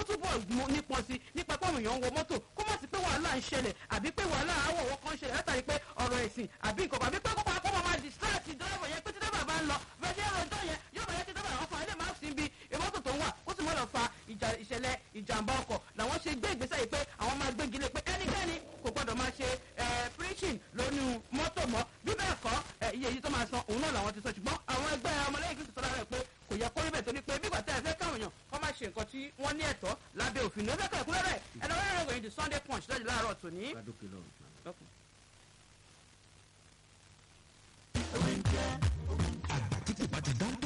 túbọ̀ mú nípọn sí nípa pé àwọn èèyàn ń wọ mọ́tò kó má sí pé wàhálà ń ṣẹlẹ̀ àbí pé wàhálà àwọ̀wọ́ kan ṣẹlẹ̀ látàrí pé ọ̀rọ̀ ẹ̀sìn àbí nǹkan àbí pé kópa kó máa distract driver yẹn pé tí driver bá ń lọ bẹ́ẹ̀ ṣe ọjọ́ yẹn yóò bẹ̀rẹ̀ kí driver àwọn fa ilé máa sin bí mọ́tò tó ń wà ó sì mọ́ lọ fa ìṣẹ̀lẹ̀ ìjàmbá ọkọ̀ làwọn ṣe gbé ìgbésẹ̀ yìí pé àwọn máa gbégi lé pé ẹnikẹ́ni kò gbọ́dọ̀ máa ṣe preaching lónú mọ́tò mọ́ bí bẹ́ẹ̀ kọ́ iye yìí tó máa san òun náà làwọn ti sọ ṣùgbọ́n àwọn ẹgbẹ́ ọmọlẹ́yìn kristu sọ lára ẹ̀ pé kò yẹ kó rí bẹ́ẹ̀ torí pé bí gbàtẹ́ ẹ fẹ́ káwọn èèyàn kọ́ máa ṣe nǹkan tí wọ́n ní ẹ̀tọ́ lábẹ́ òfin ní ó fẹ́ kọ́ ẹ̀kúnrẹ́rẹ́ ẹ̀ lọ́wọ́ ẹ̀rọ ìròyìn the sunday punch lọ́jọ́ láàárọ̀ tòní. àgbà tí kò bá ti dán